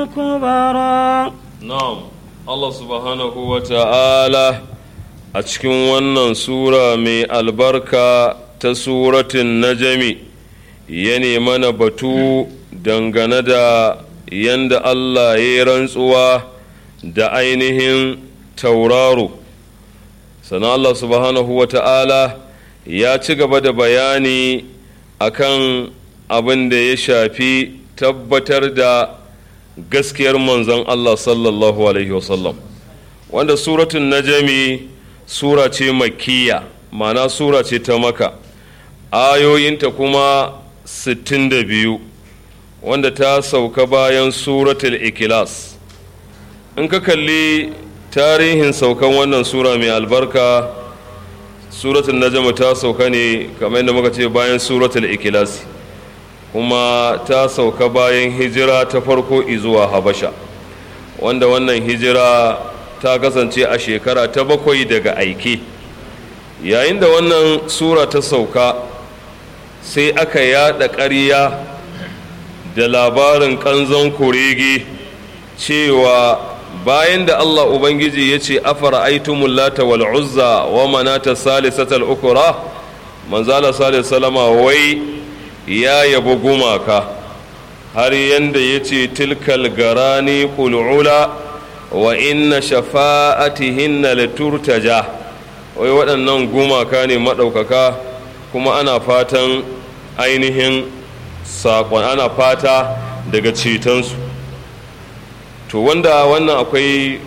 الكبرى na'am Allah subhanahu wa ta'ala a cikin wannan sura mai albarka ta suratin najami ya mana batu dangane da yanda Allah ya yi rantsuwa da ainihin tauraro sannan Allah subhanahu wa ta'ala ya ci gaba da bayani akan abin da ya shafi tabbatar da gaskiyar manzon Allah sallallahu alaihi wasallam wanda suratun najami sura ce makkiya ma'ana sura ce ta maka ayoyinta kuma 62 wanda ta sauka bayan suratul ikilas in ka kalli tarihin saukan wannan sura mai albarka suratul najm ta sauka ne kamar yadda muka ce bayan suratul ikilas kuma ta sauka bayan hijira ta farko izuwa habasha wanda wannan hijira ta kasance a shekara ta bakwai daga aike yayin da wannan sura ta sauka sai aka yada ƙarya da labarin ƙanzon kurege cewa bayan da Allah Ubangiji ya ce afara aitumul lata wal uzza wa manata salisatal ukura manzala salis salama wai ya yabo gumaka har yanda ya ce tilkal garani kul'ula wa inna shafa'atihinna liturtaja wai waɗannan gumaka ne maɗaukaka kuma ana fatan ainihin saƙon ana fata daga cetonsu to wanda wannan akwai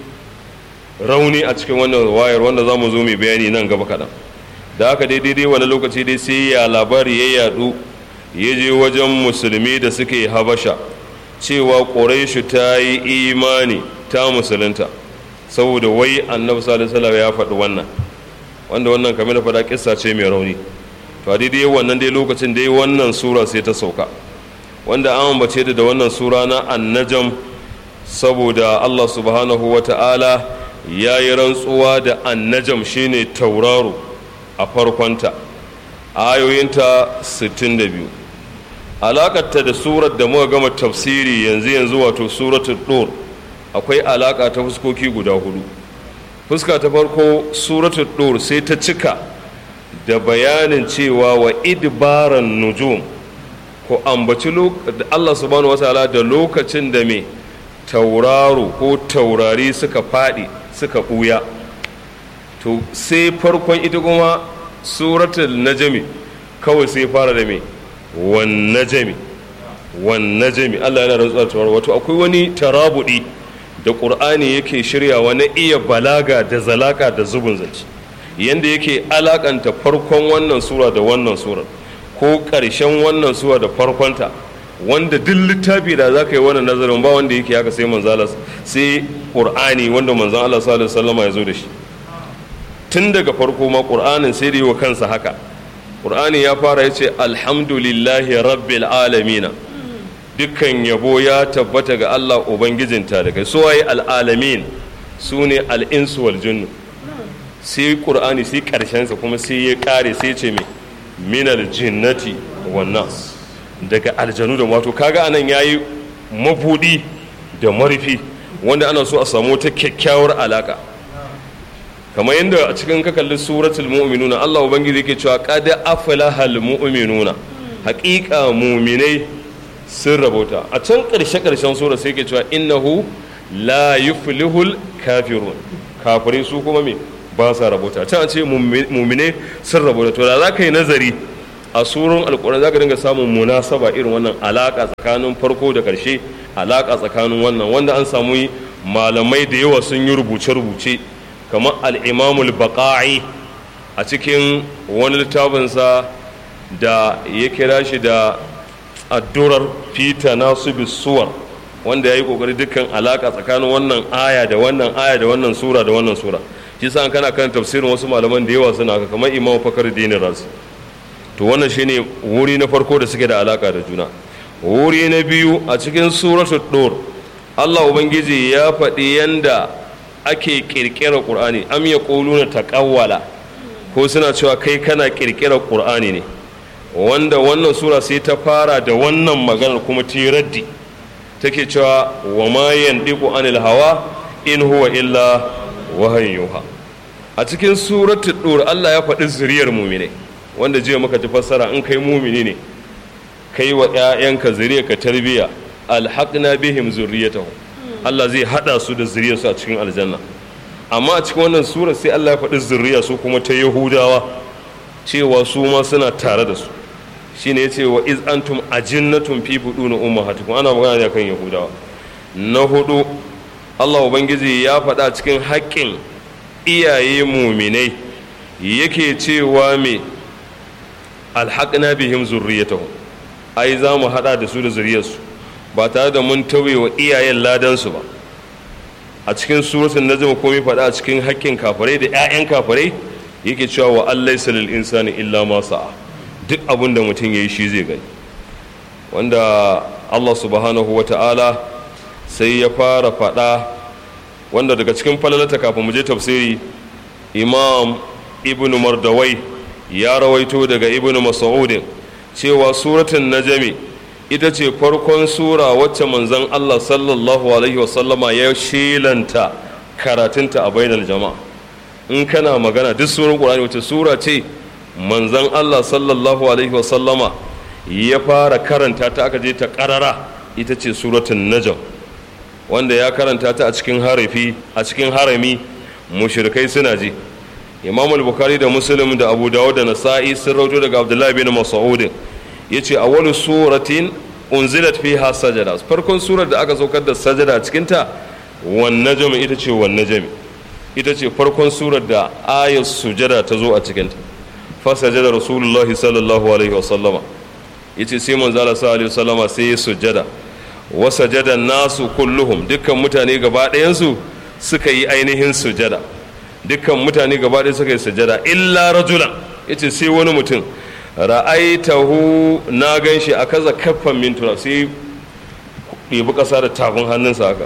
rauni a cikin wannan wayar wanda za mu zo mai bayani nan gaba kaɗan da haka dai daidai wani lokaci dai sai ya labari ya yadu ya je wajen musulmi da suke habasha cewa ƙuraishu ta yi imani ta musulunta saboda wai annabi sallallahu alaihi ya faɗi wannan wanda wannan kamar da faɗa kissa ce mai rauni to a daidai wannan dai lokacin dai wannan sura sai ta sauka wanda an ambace da wannan sura na annajam saboda Allah subhanahu wa ta'ala ya yi rantsuwa da annajam shine tauraro a farkonta ayoyinta 62 alakarta da surar da muka gama tafsiri yanzu yanzu wato suratul dur akwai alaka ta fuskoki guda hudu fuska ta farko suratul dur sai ta cika da bayanin cewa wa idbaran nujum ko ambaci Allah subhanahu wataala da lokacin da me tauraro ko taurari suka faɗi suka ɓuya to sai farkon ita kuma suratul najmi kawai sai fara da me wan najmi wan najmi Allah yana rantsuwa tauraro wato akwai wani tarabudi da ƙur'ani yake shiryawa na iya balaga da zalaka da zubin zance yanda yake alakanta farkon wannan sura da wannan surar ko ƙarshen wannan sura da farkonta wanda duk littafi da za ka yi wannan nazarin ba wanda yake haka sai manzala sai ƙur'ani wanda manzan Allah sallallahu alaihi wasallam ya zo da shi tun daga farko ma ƙur'anin sai da yi wa kansa haka ƙur'ani ya fara ya ce alhamdulillahi rabbil alamina dukkan yabo ya tabbata ga Allah ubangijin talikai su waye al'alamin su ne al'insu wal jinnu sai ƙur'ani sai ƙarshensa kuma sai ya ƙare sai ce mai minal jinnati wan nas daga aljanu da wato kaga anan yayi mabudi da marfi wanda ana so a samu ta kyakkyawar alaka kamar yadda a cikin ka kalli suratul mu'minuna Allah ubangiji yake cewa qad aflahal mu'minuna haqiqa mu'minai sun rabota a can karshe karshen sura sai yake cewa innahu la yuflihul kafirun kafirai su kuma me ba sa rabota can ce mu'minai sun rabota to da za ka yi nazari a surun alkuran za ka dinga samun munasaba irin wannan alaka tsakanin farko da karshe alaka tsakanin wannan wanda an samu malamai da yawa sun yi rubuce-rubuce kamar al'imamul baƙa'i a cikin wani littafinsa da ya kira shi da addurar fita nasu suwar wanda ya yi ƙoƙari dukkan alaka tsakanin wannan aya da wannan aya da wannan sura da wannan sura shi sa kana kan tafsirin wasu malaman da yawa suna kamar imam fakar dinin rasu to wannan shine wuri na farko da suke da alaka da juna wuri na biyu a cikin suratul dur Allah ubangiji ya faɗi yanda ake ƙirƙirar ƙur'ani am ya na taƙawwala ko suna cewa kai kana ƙirƙirar ƙur'ani ne wanda wannan sura sai ta fara da wannan maganar kuma ta raddi take cewa wa ma yandiqu anil hawa in huwa illa wahayin yuha a cikin suratul dur Allah ya faɗi zuriyar mu'minai wanda jiya muka ji fassara in kai mumini ne kai wa ƴaƴanka zuriyarka tarbiya alhaqna bihim zurriyatahum Allah zai hada su da zuriyarsu a cikin aljanna amma a cikin wannan sura sai Allah ya faɗi zuriya su kuma ta Yahudawa cewa su ma suna tare da su shine yace wa iz antum ajinnatun fi budun ummahatikum ana magana ne kan Yahudawa na hudu Allah ubangiji ya faɗa cikin haƙƙin iyaye muminai yake cewa me alhaƙna bihim zurriyatahum ai za mu haɗa da su da zuriyarsu ba tare da mun tauye wa iyayen ladansu ba a cikin suratul najm komai faɗa a cikin haƙƙin kafirai da 'ya'yan kafirai yake cewa wa allaysa lil insani illa ma sa'a duk abin da mutum yayi shi zai gani wanda Allah subhanahu wata'ala sai ya fara faɗa wanda daga cikin falalata kafin mu je tafsiri imam ibnu mardawai ya rawaito daga ibnu mas'udin cewa suratun najami ita ce farkon sura wacce manzon Allah sallallahu alaihi wasallama ya shelanta karatunta a bainar jama'a in kana magana duk surar qur'ani wacce sura ce manzon Allah sallallahu alaihi wasallama ya fara karanta ta aka je ta karara ita ce suratun najm wanda ya karanta ta a cikin harafi a cikin harami mushrikai suna ji imam al-bukhari da muslim da abu dawud da nasa'i sun rauto daga abdullahi bin mas'ud yace awwalu suratin unzilat fiha sajada farkon surar da aka saukar da sajada a cikin ta wan najm ita ce wan najm ita ce farkon surar da ayat sujada ta zo a cikin ta fa sajada rasulullahi sallallahu alaihi wa sallama yace sai manzo Allah sallallahu alaihi wa sallama sai ya sujada wa sajada nasu kulluhum dukkan mutane gaba ɗayan su suka yi ainihin sujada dukkan mutane gaba ɗaya suka yi sujada illa rajulan yace sai wani mutum ra'aitahu na gan shi a kaza kaffan mintura sai ɗibi ƙasa da tafin hannunsa haka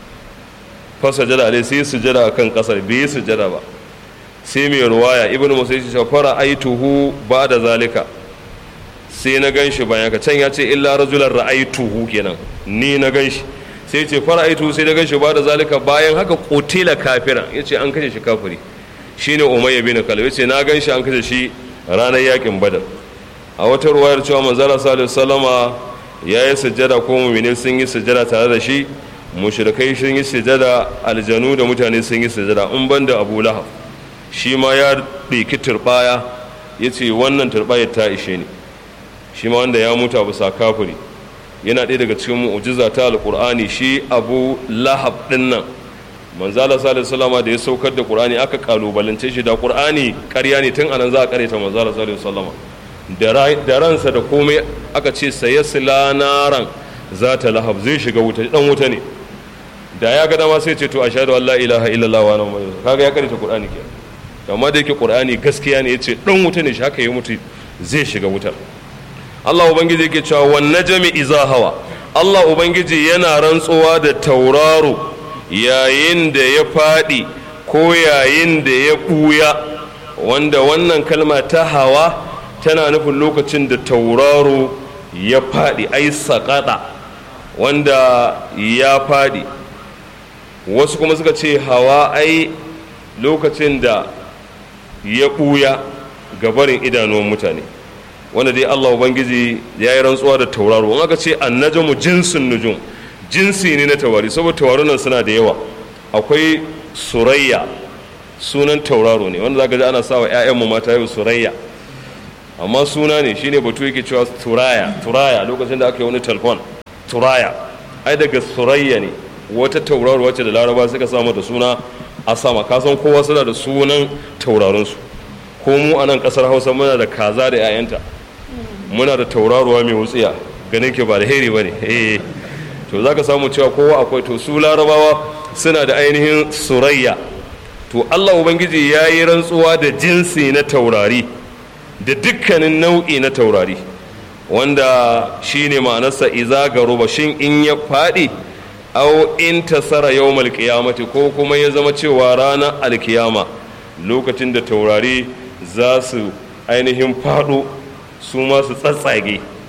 fa sujada alai sai sujada akan ƙasar bai sujada ba sai mai ruwaya ibnu musa ya ce fara aituhu ba da zalika sai na gan shi bayan ka can ya ce illa rajulan ra'aituhu kenan ni na gan shi sai ce fara'aitu sai da ganshi ba da zalika bayan haka kotila kafira ya ce an kashe shi kafiri shine umayya bin kalab ya ce na ganshi an kashe shi ranar yakin badar a wata ruwayar cewa manzara salihu salama ya yi sujjada ko mumini sun yi sujjada tare da shi mushrikai sun yi sujjada aljanu da mutane sun yi sujjada in ban da abu lahab shi ma ya ɗiki turɓaya ya ce wannan turɓayar ta ishe ni shi ma wanda ya mutu bisa kafiri yana ɗaya daga cikin mu'jiza ta alƙur'ani shi abu lahab ɗin nan manzala sallallahu salama da ya saukar da ƙur'ani aka kalubalance shi da ƙur'ani ƙarya ne tun anan za a ƙareta manzala sallallahu salama da ransa da komai aka ce saye silanaran za ta lahab zai shiga wuta dan wuta ne da ya ga dama sai ce to ashhadu an la ilaha illallah wa anna muhammadan kaga ya ƙareta ƙur'ani ke amma da yake ƙur'ani gaskiya ne yace dan wuta ne shi haka ya mutu zai shiga wutar Allah Ubangiji yake cewa wan najmi iza hawa Allah Ubangiji yana rantsuwa da tauraro yayin da ya faɗi ko yayin da ya ɓuya wanda wannan kalma ta hawa tana nufin lokacin da tauraro ya faɗi ai saƙaɗa wanda ya faɗi wasu kuma suka ce hawa ai lokacin da ya ɓuya gabarin idanuwan mutane wanda dai Allah Ubangiji ya yi rantsuwa da tauraro in aka ce annajamu jinsin nujum jinsi ne na taurari saboda taurarunan suna da yawa akwai surayya sunan tauraro ne wanda zaka ji ana sawa ƴaƴanmu mata yau surayya amma suna ne shine batu yake cewa turaya turaya lokacin da aka yi wani telefon turaya ai daga surayya ne wata tauraro wacce da laraba suka samu da suna a sama kasan kowa suna da sunan tauraronsu ko mu a nan kasar hausa muna da kaza da 'ya'yanta muna da tauraruwa mai wutsiya ganin ke ba da heri ba ne eh to za ka samu cewa kowa akwai to su larabawa suna da ainihin surayya to allah ubangiji ya yi rantsuwa da jinsi na taurari da dukkanin nau'i na taurari wanda shi ne ma'anarsa iza garuba shin in ya faɗi au in tasara yau malkiyamati ko kuma ya zama cewa ranar alkiyama lokacin da taurari za su ainihin faɗo su ma su tsatsage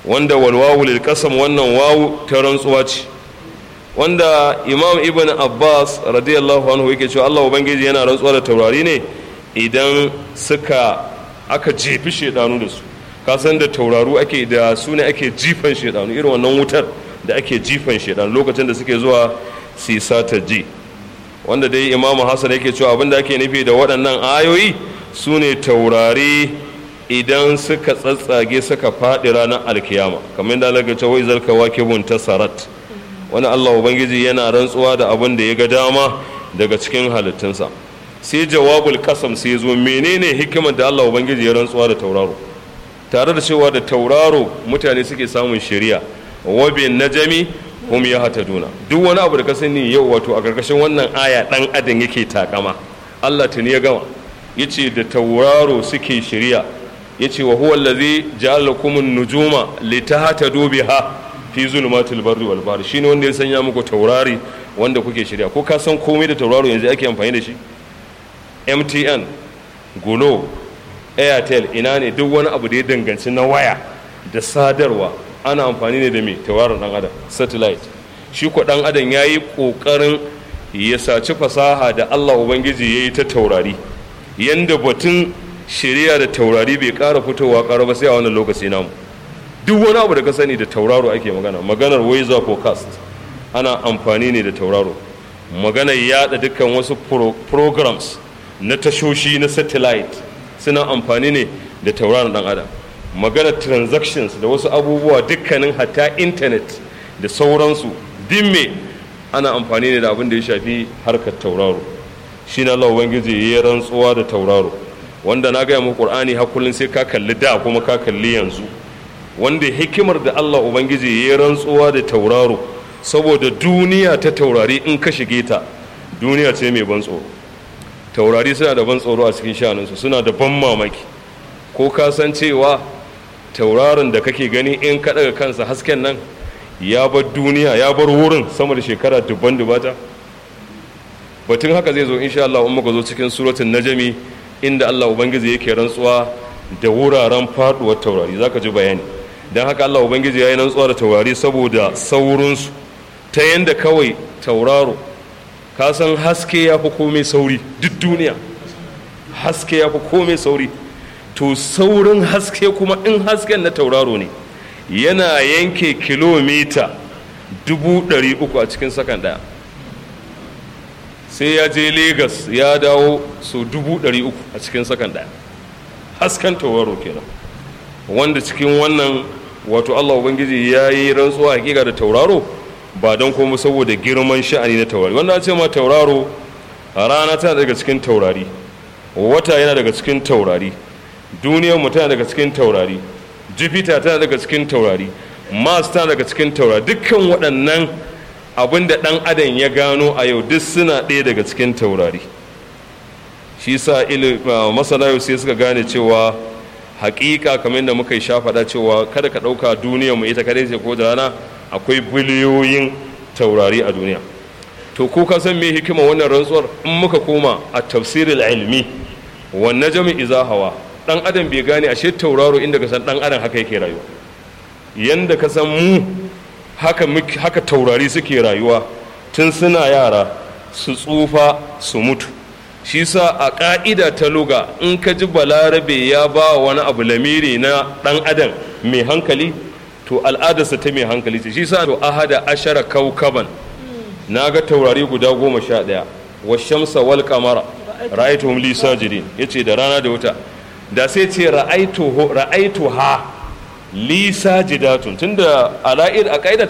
wanda walwawu lil qasam wannan wawu ta rantsuwa ce wanda imam ibn abbas radiyallahu anhu yake cewa allah ubangiji yana rantsuwa da taurari ne idan suka aka jefi shedanu da su kasan da tauraru ake da su ne ake jifan shedanu irin wannan wutar da ake jifan shedanu lokacin da suke zuwa sisa ta ji wanda dai imamu hassan yake cewa abinda ake nufi da waɗannan ayoyi su ne taurari idan suka tsatsage suka faɗi ranar alkiyama kamar yadda Allah ce wai zalka wakibun tasarat wani Allah ubangiji yana rantsuwa da abin da ya ga dama daga cikin halittunsa sai jawabul kasam sai zo menene hikimar da Allah ubangiji ya rantsuwa da tauraro tare da cewa da tauraro mutane suke samun shari'a wabe najami hum ya hataduna duk wani abu da ka sani yau wato a karkashin wannan aya dan adam yake takama Allah tuni ya gama yace da tauraro suke shari'a yace wa huwa allazi ja'ala lakum an-nujuma litahtadu biha fi zulumatil barri wal bahri shine wanda ya sanya muku taurari wanda kuke shirya ko ka san komai da tauraro yanzu ake amfani da shi MTN Glo Airtel ina ne duk wani abu da ya danganci na waya da sadarwa ana amfani ne da me tauraron dan adam satellite shi ko dan adam yayi kokarin ya saci fasaha da Allah ubangiji yayi ta taurari yanda batun shari'a da taurari bai ƙara fitowa ƙara ba sai a wannan lokaci namu duk wani abu da ka sani da tauraro ake magana maganar weather forecast ana amfani ne da tauraro maganar yada dukkan wasu programs na tashoshi na satellite suna amfani ne da tauraron dan adam maganar transactions da wasu abubuwa dukkanin hatta intanet da sauransu dimme ana amfani ne da abin da ya shafi harkar tauraro shi na Allah Ubangiji ya rantsuwa da tauraro wanda na gaya muku Qur'ani har kullun sai ka kalli da kuma ka kalli yanzu wanda hikimar da Allah Ubangiji ya rantsuwa da tauraro saboda duniya ta taurari in ka shige ta duniya ce mai ban tsoro taurari suna da ban tsoro a cikin shanunsu suna da ban mamaki ko ka san cewa tauraron da kake gani in ka daga kansa hasken nan ya bar duniya ya bar wurin sama da shekara dubban dubata batun haka zai zo insha Allah in muka zo cikin suratul najmi inda Allah ubangiji yake rantsuwa da wuraren faduwar taurari zaka ji bayani dan haka Allah ubangiji yayi rantsuwa da taurari saboda saurinsu ta yanda kawai tauraro ka san haske ya fi komai sauri duk duniya haske ya fi komai sauri to saurin haske kuma in hasken na tauraro ne yana yanke kilomita dubu ɗari uku a cikin sakan ɗaya sai ya je Legas ya dawo so dubu ɗari uku a cikin sakan ɗaya hasken tauraro kenan wanda cikin wannan wato allah ubangiji ya yi rantsuwa hakika da tauraro ba don kuma saboda girman sha'ani na taurari wanda ce ma tauraro rana tana daga cikin taurari wata yana daga cikin taurari duniyar mu tana daga cikin taurari jupiter tana daga cikin taurari mars tana daga cikin taurari dukkan waɗannan abin da ɗan adam ya gano a yau duk suna ɗaya daga cikin taurari shi sa masana yau sai suka gane cewa hakika kamar da muka yi shafaɗa cewa kada ka ɗauka duniyar mu ita kadai ce ko da rana akwai biliyoyin taurari a duniya to ko ka san me hikima wannan rantsuwar in muka koma a tafsiril ilmi wan najmi iza hawa dan adam bai gane ashe tauraro inda ka san dan adam haka yake rayuwa yanda ka san mu haka haka taurari suke rayuwa tun suna yara su tsufa su mutu shi sa a ƙa'ida ta luga in ka ji balarabe ya ba wani abu lamiri na ɗan adam mai hankali to al'adarsa ta mai hankali ce shi sa to ahada ashara kaukaban na ga taurari guda goma sha ɗaya wa shamsa wal kamara ra'aituhum li sajidin yace da rana da wuta da sai ce ra'aitu ha li sajidatun tunda ala'id a